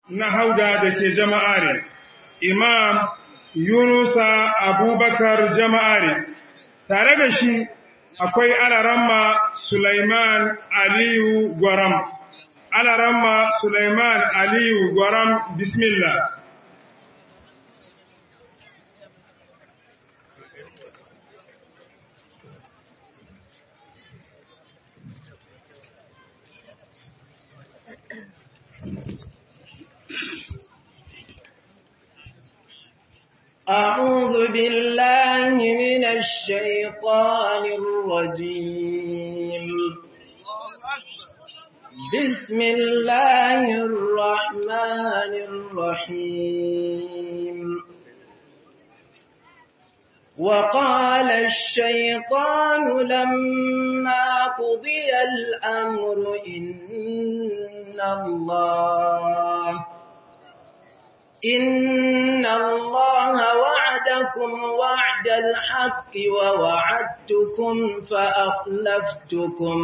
na hauda da ke jama'are, Imam Yunusa Abubakar jama'are, tare da shi akwai alaramma Sulaiman Aliyu Gwaram. Alaramma Sulaiman Aliyu Gwaram, Bismillah. أعوذ بالله من الشيطان الرجيم بسم الله الرحمن الرحيم وقال الشيطان لما قضي الأمر إن الله إن الله وعدكم وعد الحق ووعدتكم فأخلفتكم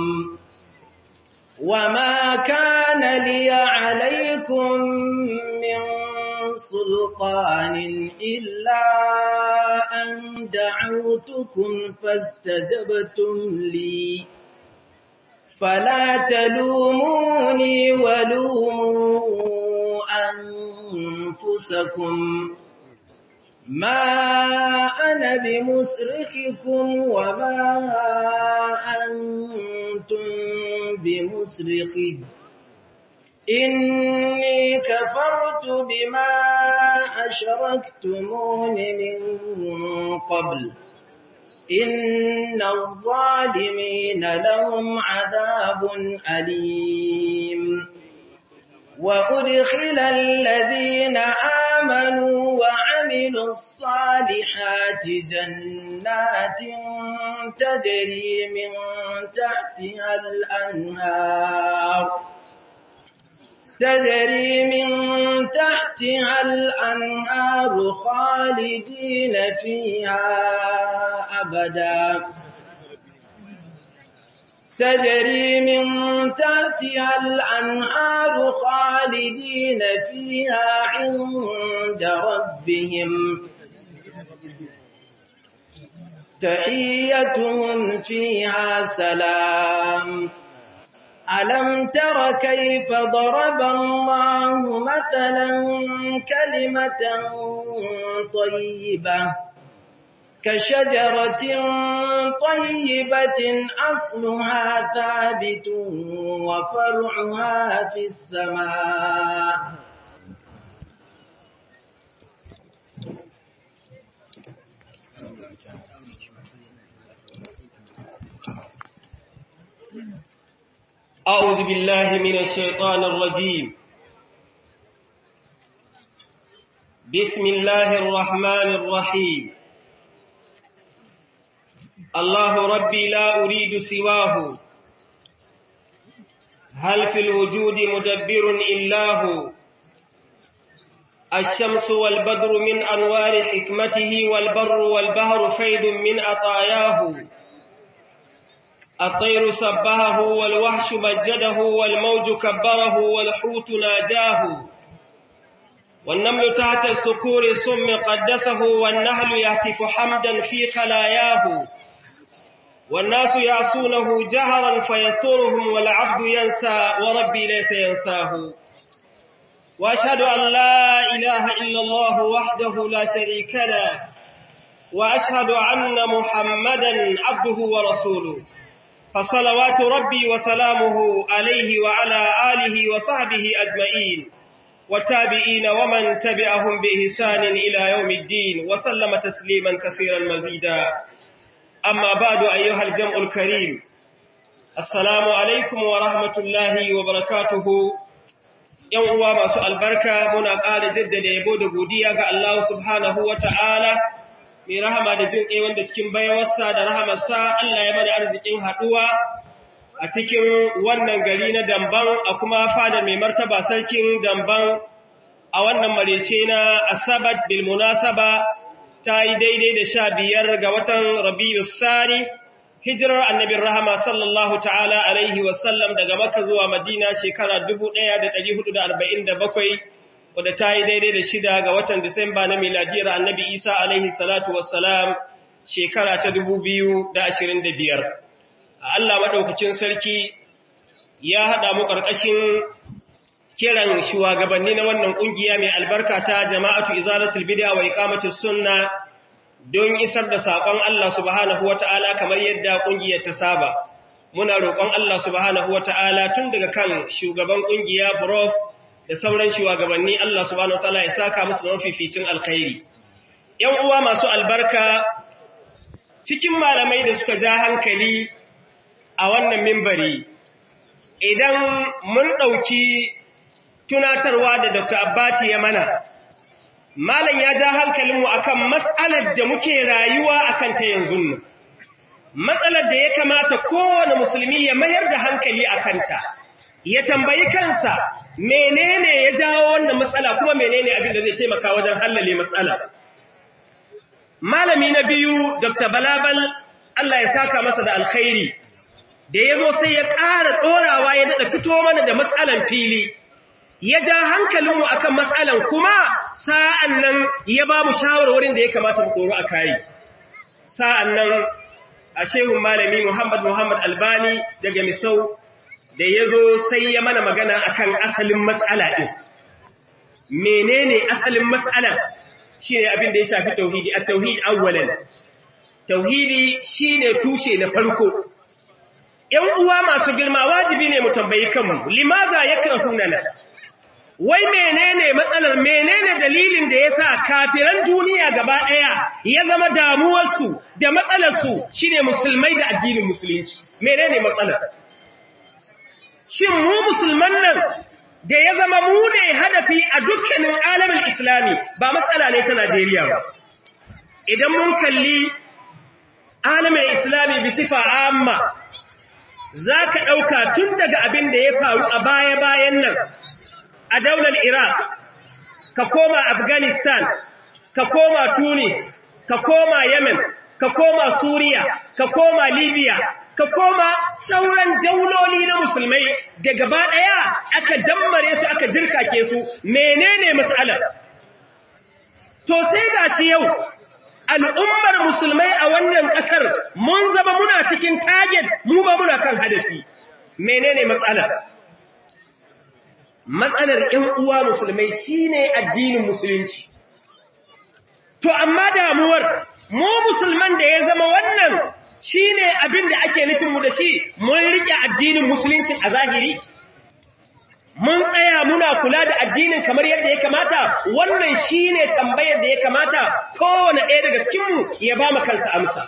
وما كان لي عليكم من سلطان إلا أن دعوتكم فاستجبتم لي فلا تلوموني ولوموا أنفسكم ما أنا بمصرخكم وما أنتم بمصرخي إني كفرت بما أشركتمون من قبل إن الظالمين لهم عذاب أليم وأدخل الذين آمنوا وعملوا الصالحات جنات تجري من تحتها الأنهار تجري من تحتها الأنهار خالدين فيها أبدا تجري من تحتها الأنهار خالدين فيها عند ربهم تحيتهم فيها سلام ألم تر كيف ضرب الله مثلا كلمة طيبة كشجرة طيبة أصلها ثابت وفرعها في السماء أعوذ بالله من الشيطان الرجيم بسم الله الرحمن الرحيم الله ربي لا أريد سواه هل في الوجود مدبر إلا هو الشمس والبدر من أنوار حكمته والبر والبهر فيض من أطاياه الطير سبهه والوحش مجده والموج كبره والحوت ناجاه والنمل تحت السكور السم قدسه والنهل يهتف حمدا في خلاياه والناس يعصونه جهرا فيسترهم والعبد ينسى وربي ليس ينساه وأشهد أن لا إله إلا الله وحده لا شريك له وأشهد أن محمدا عبده ورسوله فصلوات ربي وسلامه عليه وعلى آله وصحبه أجمعين والتابعين ومن تبعهم بإحسان إلى يوم الدين وسلم تسليما كثيرا مزيدا أما بعد أيها الجمع الكريم السلام عليكم ورحمة الله وبركاته ‘Yan uwa masu albarka muna ƙara jaddada yabo da godiya ga Allah subhanahu wa ta'ala, mai rahama da jin ƙai wanda cikin bayawarsa da rahamarsa Allah ya mana arzikin haɗuwa a cikin wannan gari na damban a kuma fada mai martaba sarkin damban a wannan marece na asabat bil munasaba ta yi daidai da sha biyar ga watan rabi'u sani hijirar annabin rahama sallallahu ta'ala alaihi wasallam daga maka zuwa madina shekara 1447 wadda ta yi daidai da shida ga watan Disamba na miladiyar annabi Isa alaihi salatu wassalam shekara ta dubu biyu da ashirin da biyar. A Allah maɗaukacin sarki ya haɗa mu ƙarƙashin kiran shugabanni na wannan ƙungiya mai albarka ta jama'atu izalatul bid'a wa iqamatus sunna don isar da saƙon Allah subhanahu wata'ala kamar yadda ƙungiyar ta saba. Muna roƙon Allah subhanahu wata'ala tun daga kan shugaban ƙungiya Prof da sauran shugabanni Allah subhanahu wata'ala ya saka musu mafificin alkhairi. ‘Yan uwa masu albarka cikin malamai da suka ja hankali a wannan mimbari, idan mun ɗauki tunatarwa da Dr. Abbati ya mana, Malam ya ja hankalinmu akan matsalar da muke rayuwa akan ta yanzu nan. Matsalar da ya kamata kowane musulmi ya mayar da hankali a kanta, ya tambayi kansa menene ya jawo wannan matsala kuma menene abin da zai taimaka wajen hallale matsala. Malami na biyu, Dr. Balabal, Allah ya saka masa da alkhairi, da ya zo sai ya ƙara ɗorawa ya daɗa fito mana da matsalan fili. ya ja hankalinmu akan matsalan kuma sa'an nan ya ba mu shawarwarin da ya kamata mu koro a kayi. Sa'an nan a shehun malami Muhammad Muhammad Albani daga Misau da ya zo sai ya mana magana akan asalin matsala ɗin. Menene asalin matsala shi ne abin da ya shafi tauhidi, a tauhidi awwalan. Tauhidi shi ne tushe na farko. ‘Yan uwa masu girma wajibi ne mu tambayi kanmu, limaza ya kira hunana. wai menene matsalar menene dalilin da yasa kafiran duniya gaba daya ya zama damuwarsu da matsalarsu shine musulmai da addinin musulunci menene matsalar shin mu musulman nan da ya zama mu ne hadafi a dukkanin alamin islami ba matsala ne ta Najeriya ba idan mun kalli alamin islami bi sifa amma zaka dauka tun daga abin da ya faru a baya-bayan nan a daular Iraq, ka koma Afghanistan, ka koma Tunis, ka koma Yemen, ka koma Suriya, ka koma Libya, ka koma sauran dauloli na musulmai da gaba ɗaya aka dammare su aka dirkake su menene matsalar. To sai ga shi yau, al'ummar musulmai a wannan ƙasar mun zama muna cikin target mu ba muna kan hadafi. Menene matsalar? matsalar ‘yan uwa musulmai shi ne addinin musulunci. To, amma damuwar, mu musulman da ya zama wannan shi ne abin da ake nufinmu da shi, mun riƙe addinin musulunci a zahiri? Mun tsaya muna kula da addinin kamar yadda ya kamata, wannan shi ne tambayar da ya kamata kowane ɗaya daga cikinmu ya ba kansa amsa.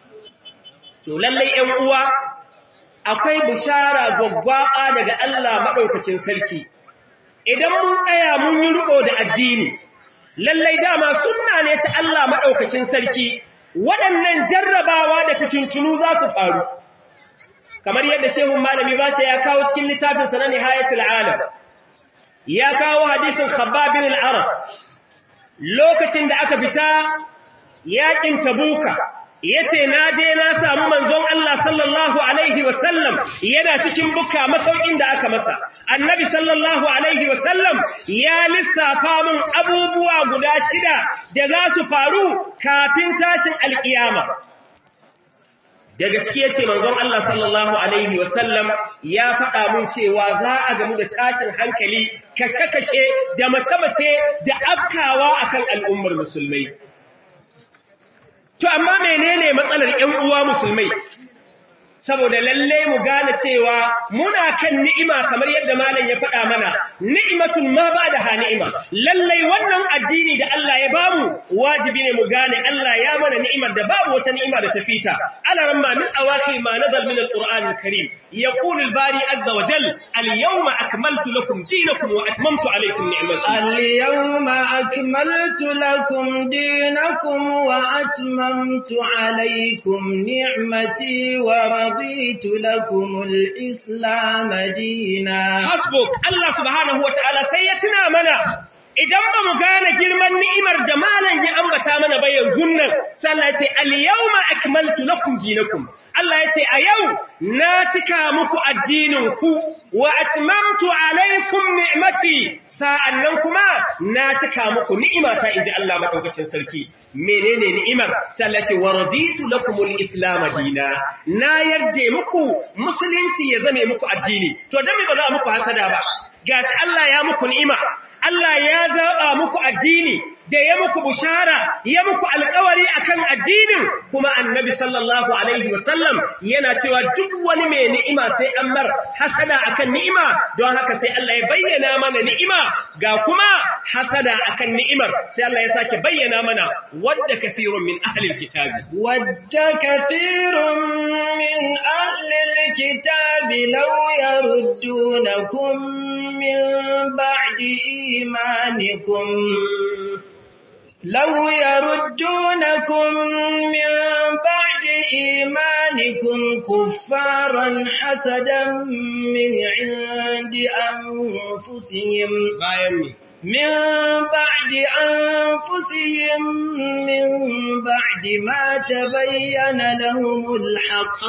To, lallai ‘yan uwa, akwai bishara gwaggwaɓa daga Allah maɗaukacin sarki. idan mun tsaya mun yi riko da addini lallai dama sunna ne ta Allah madaukakin sarki waɗannan jarrabawa da fitintunu za su faru kamar yadda shehun malami ba ya kawo cikin littafin sa na nihayatul alam ya kawo hadisin khabbab bin al-arat lokacin da aka fita yakin tabuka yace na je na samu manzon Allah sallallahu alaihi wasallam yana cikin bukka masaukin da aka masa annabi sallallahu alaihi wasallam ya lissafa mun abubuwa guda shida da za su faru kafin tashin alkiyama daga ciki yace manzon Allah sallallahu alaihi wasallam ya faɗa mun cewa za a gamu da tashin hankali kashe-kashe da mace-mace da afkawa akan al'ummar musulmai To, amma menene matsalar ‘yan uwa musulmai? Saboda lalle mu gane cewa muna kan ni'ima kamar yadda malam ya faɗa mana, ni'imatun ma ba da ha ni'ima. Lallai wannan addini da Allah ya bamu wajibi ne mu gane Allah ya mana ni'imar da babu wata ni'ima da ta fita. Ala ramma min awaki ma nazal min al-Qur'an al-Karim. يقول الباري عز وجل اليوم أكملت لكم دينكم وأتممت عليكم نعمتي اليوم أكملت لكم دينكم وأتممت عليكم نعمتي ورضيت لكم الإسلام دينا hasbuk Allah subhanahu wa ta'ala sai ya tuna mana idan ba mu gane girman ni'imar da malam ya ambata mana ba yanzu nan sai Allah ya ce al-yawma akmaltu lakum dinakum Allah ya ce a yau na cika muku addinin ku wa atmamtu alaikum ni'mati sa'annan kuma na cika muku ni'imata inji Allah madaukakin sarki menene ni'imar sai Allah ya ce wa raditu lakumul islam dina na yarda muku musulunci ya zame muku addini to dan me ba za muku hasada ba gashi Allah ya muku ni'ima Allah ya zaɓa muku addini da ya muku bushara ya muku alƙawari akan addinin kuma annabi sallallahu alaihi wasallam yana cewa duk wani mai ni'ima sai an mar hasada akan ni'ima don haka sai Allah ya bayyana mana ni'ima ga kuma hasada akan ni'imar sai Allah ya sake bayyana mana wadda kafirun min ahlil kitabi wadda kafirun min ahlil kitabi law yaruddunakum min ba'di imanikum لو يردونكم من بعد إيمانكم كفارا حسدا من عند أنفسهم من بعد أنفسهم من بعد ما تبين لهم الحق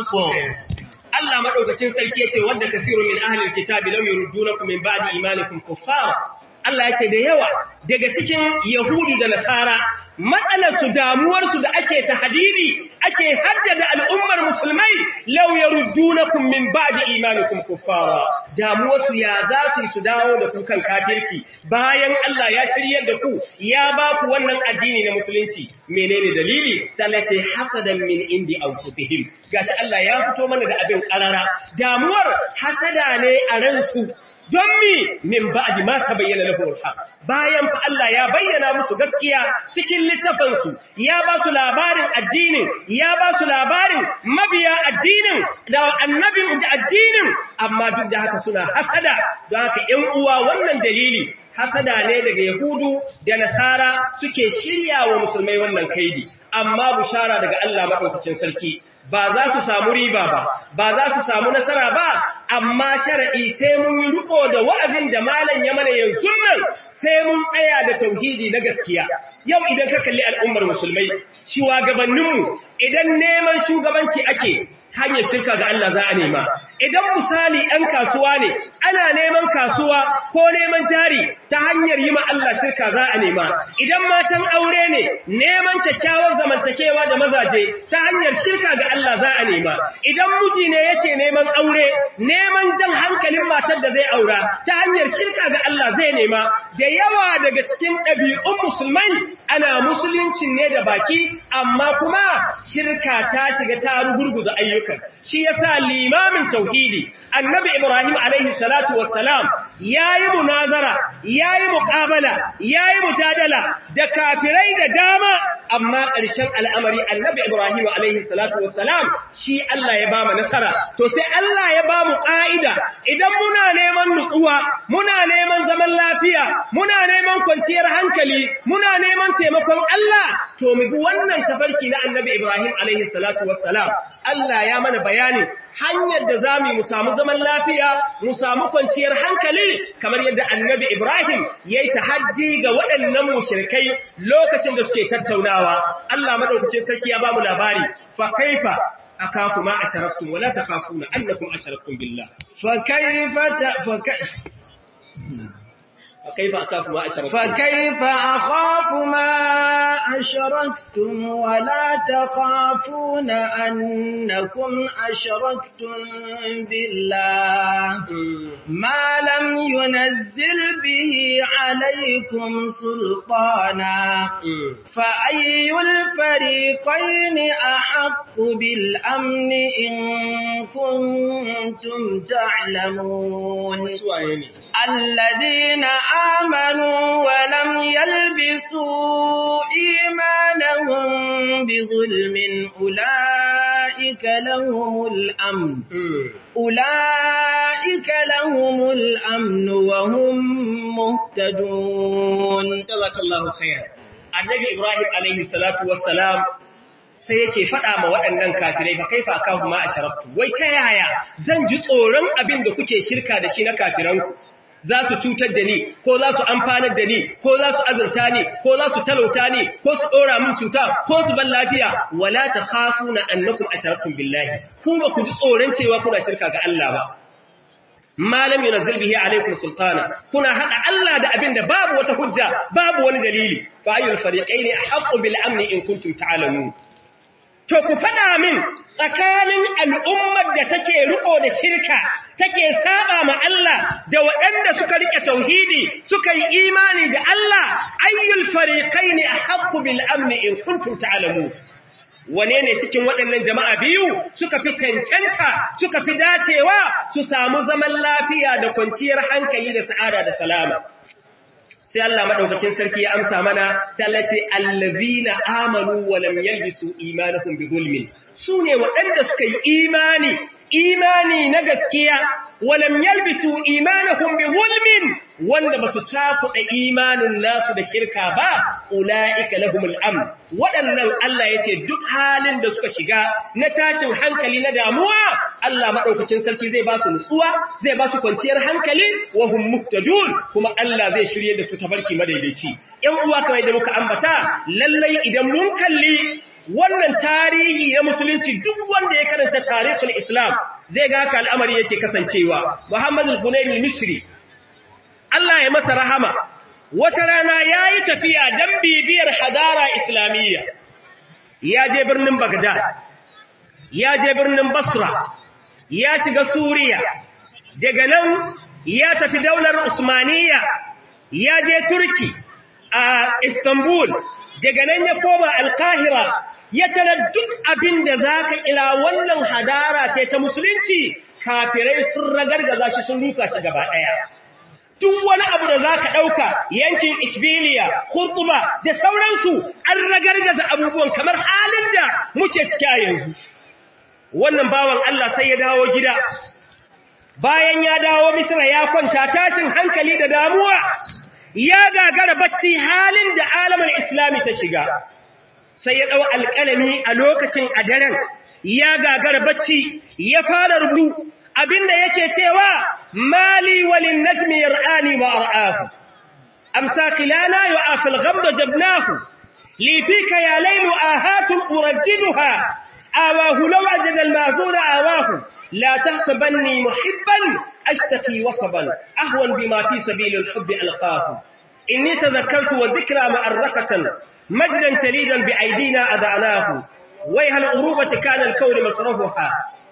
Allah madaukakin sarki yace wanda kasirun min ahli alkitabi law yurdunakum min ba'di imanikum kuffara Allah ya ce da yawa daga cikin Yahudu da Nasara matsalarsu damuwarsu da ake tahdidi ake haddada al'ummar musulmai law yaruddunakum min ba'di imanikum kuffara damuwarsu ya za su su dawo da ku kan kafirci bayan Allah ya shiryar da ku ya ba ku wannan addini na musulunci menene dalili sai Allah ce hasadan min indi anfusihim gashi Allah ya fito mana da abin karara damuwar hasada ne a ransu don mi min ba'di ma tabayyana lahum al bayan fa Allah ya bayyana musu gaskiya cikin littafin su ya ba su labarin addinin ya ba su labarin mabiya addinin da annabin da addinin amma duk da haka suna hasada don haka ƴan uwa wannan dalili hasada ne daga yahudu da nasara suke shirya wa musulmai wannan kaidi amma bushara daga Allah madaukakin sarki ba za su samu riba ba ba za su samu nasara ba amma shar'i sai mun yi riko da wa'azin da malam ya mana yanzu nan sai mun tsaya da tauhidi na gaskiya yau idan ka kalli al'ummar musulmai shugabanninmu idan neman shugabanci ake hanyar shirka ga Allah za a nema idan misali ɗan kasuwa ne ana neman kasuwa ko neman jari ta hanyar yi ma Allah shirka za a nema idan matan aure ne neman kyakkyawar zamantakewa da mazaje ta hanyar shirka ga Allah za a nema idan miji ne yake neman aure neman jan hankalin matar da zai aura ta hanyar shirka ga Allah zai nema da yawa daga cikin ɗabi'un musulmai ana musuluncin ne da baki amma kuma shirka ta shiga ta rugurguza ayyukan shi yasa limamin tauhidi annabi ibrahim alaihi salatu wassalam yayi munazara yayi muqabala yayi mujadala da kafirai da dama amma ƙarshen al'amari annabi ibrahim alaihi salatu wassalam shi Allah ya ba mu nasara to sai Allah ya ba mu ƙa'ida idan muna neman nutsuwa muna neman zaman lafiya muna neman kwanciyar hankali muna neman taimakon Allah to mu bi wannan tafarki na annabi ibrahim alaihi salatu wassalam Allah ya mana bayani hanyar da za mu samu zaman lafiya, mu samu kwanciyar hankali, kamar yadda annabi Ibrahim ya yi tahaddi ga waɗannan mushrikai lokacin da suke tattaunawa. Allah maɗaukacin sarki ya ba mu labari, fa kaifa akafu ma asharaktum wala takhafuna annakum asharaktum billah. Fa kaifa ta fa فكيف أخاف ما أشركتم فكيف أخاف ما أشركتم ولا تخافون أنكم أشركتم بالله ما لم ينزل به عليكم سلطانا فأي الفريقين أحق بالأمن إن كنتم تعلمون الذين آمنوا ولم يلبسوا إيمانهم بظلم أولئك لهم الأمن أولئك لهم الأمن وهم مهتدون جزاك الله خيرا النبي إبراهيم عليه الصلاة والسلام sai yake faɗa ma waɗannan kafirai fa kaifa akahu ma asharabtu wai ta yaya zan ji tsoron abin da kuke shirka da shi na kafiranku za su cutar da ni ko za su amfanar da ni ko za su azurta ni ko za su talauta ni ko su ɗora min cuta ko su ban lafiya wala ta hafu na annakum asharakun billahi ku ba ku ji tsoron cewa kuna shirka ga Allah ba malam yunazzil bihi alaikum sultana kuna hada Allah da abin da babu wata hujja babu wani dalili fa ayyul fariqaini ahqqu bil amni in kuntum ta'lamun to ku fada min tsakanin al'ummar da take riko da shirka take saba ma Allah da waɗanda suka rike tauhidi suka yi imani da Allah ayyul fariqaini ahqqu bil amni in kuntum ta'lamun wane ne cikin waɗannan jama'a biyu suka fi cancanta suka fi dacewa su samu zaman lafiya da kwanciyar hankali da sa'ada da salama sai Allah madaukakin sarki ya amsa mana sai Allah ce allazina amanu wa lam yalbisu imanuhum bi zulmin sune waɗanda suka yi imani imani na gaskiya wa lam yalbisu imanuhum bi zulmin wanda basu cakuɗa imanin nasu da shirka ba ulaika lahumul amn waɗannan Allah yace duk halin da suka shiga na tashin hankali na damuwa Allah madaukakin sarki zai ba su nutsuwa zai ba su kwanciyar hankali wa hum muhtadun kuma Allah zai shirye da su tabarki madaidaici ƴan uwa kamar da muka ambata lallai idan mun kalli wannan tarihi na musulunci duk wanda ya karanta tarihul islam zai ga haka al'amari yake kasancewa Muhammad al-Hunayn al-Misri Allah ya masa rahama wata rana yayi tafiya dan bibiyar hadara islamiyya ya je birnin Baghdad ya je birnin Basra ya shiga Suriya daga nan ya tafi daular Usmaniyya ya je Turki a Istanbul daga nan ya koma Al-Qahira ya tara duk abin da za ka ila wannan hadara ce ta musulunci kafirai sun ragargaza shi sun rusa shi gaba ɗaya. Duk wani abu da za ka ɗauka yankin Isbiliya, Kurtuba da sauransu an ragargaza abubuwan kamar halin da muke ciki a yanzu. Wannan bawan Allah sai ya dawo gida, bayan ya dawo Misra ya kwanta tashin hankali da damuwa, ya gagara bacci halin da alamar Islami ta shiga. sai ya ɗau alƙalami a lokacin a daren ya gagara bacci ya fara rubu abinda yake cewa mali walin najmi yar'ani wa ar'ahu amsa qilana yu'afil ghamda jabnahu li fika ya laylu ahatun urajjiduha awahu law ajada al-mahzun awahu la tahsabanni muhibban ashtaki wasaban ahwan bima fi sabil al-hubb alqahu inni tadhakkartu wa dhikra ma'arrakatan مجدا تليدا بأيدينا أدعناه ويها الأروبة كان الكون مصرفها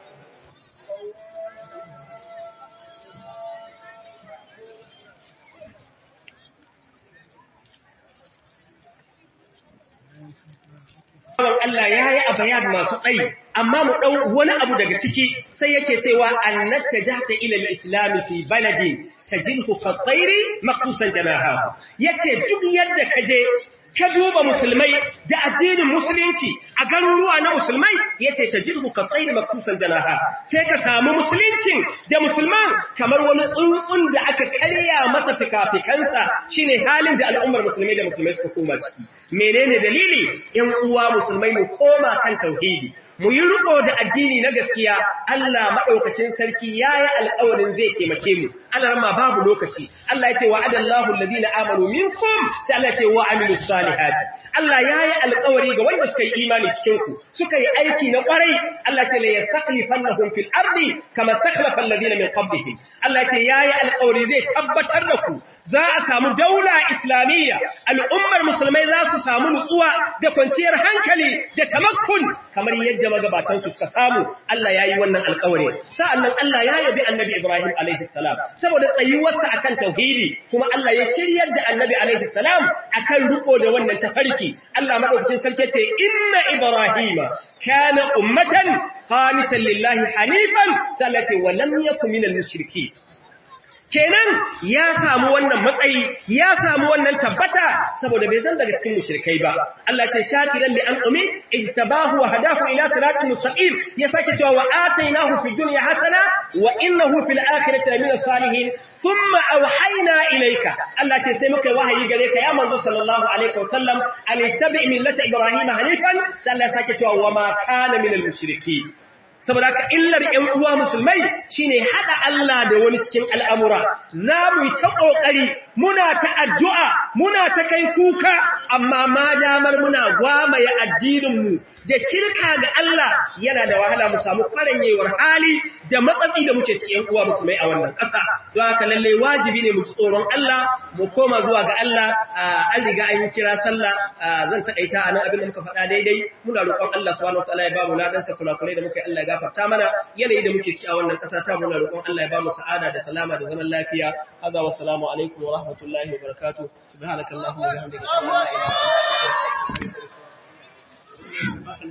Allah ya yi a bayan masu tsayi, amma mu ɗau wani abu daga ciki sai yake cewa annata jata ilal islami fi baladin ta jinhu fatsairi maksusan janaha. Yace duk yadda ka je ka duba musulmai da addinin musulunci a garuruwa na musulmai yace tajirhu ka tsayi maksusan janaha sai ka samu musuluncin da musulman kamar wani tsuntsun da aka karya masa fikafikansa shine halin da al'ummar musulmai da musulmai suka koma ciki menene dalili yan uwa musulmai mu koma kan tauhidi mu yi riko da addini na gaskiya Allah madaukakin sarki yayi alƙawarin zai taimake mu Allah ma babu lokaci Allah yace wa'adallahu alladhina amanu minkum sai Allah yace wa amilus salihati Allah yayi alƙawari ga wanda suka yi imani cikin ku suka yi aiki na ƙwarai Allah yace la yastaqlifannahum fil ardi kama takhlafa alladhina min qablihim Allah yace yayi alƙawari zai tabbatar da ku za a samu daula islamiyya al'ummar musulmai za su samu nutsuwa da kwanciyar hankali da tamakkun kamar yadda magabatan su suka samu Allah yayi wannan alƙawari sa'annan Allah ya yabi annabi Ibrahim alaihi salam saboda tsayuwarsa akan tauhidi kuma Allah ya shiryar da annabi alaihi salam akan riko da wannan tafarki Allah madaukakin sarki ce inna ibrahima kana ummatan qanitan lillahi hanifan sallati wa lam yakun minal mushrikeen kenan ya samu wannan matsayi ya samu wannan tabbata saboda bai zan daga cikin mushrikai ba Allah ce shakiran li an umi ijtabahu wa hadahu ila siratin mustaqim ya sake cewa wa atainahu fid dunya hasana wa innahu fil akhirati lamina salihin thumma awhayna ilayka Allah ce sai muka wahayi gare ka ya manzo sallallahu alaihi wasallam an ittabi millata ibrahima hanifan sai Allah sake cewa wa ma kana minal mushrikeen saboda haka illar ƴan uwa musulmai shine hada Allah da wani cikin al'amura za mu yi ta kokari muna ta addu'a muna ta kai kuka amma ma damar muna gwamaye addinin mu da shirka ga Allah yana da wahala mu samu kwaranyewar hali da matsatsi da muke cikin uwa musulmai a wannan ƙasa don haka lalle wajibi ne mu ci tsoron Allah mu koma zuwa ga Allah an riga an kira sallah zan takaita anan abin da muka faɗa daidai muna roƙon Allah subhanahu wataala ya ba mu ladan sa kulakulai da muka yi Allah ya gafarta mana yanayi da muke ciki a wannan ƙasa ta muna roƙon Allah ya ba mu sa'ada da salama da zaman lafiya hada wassalamu alaikum wa rahmatullahi wa barakatuh subhanakallahumma wa bihamdika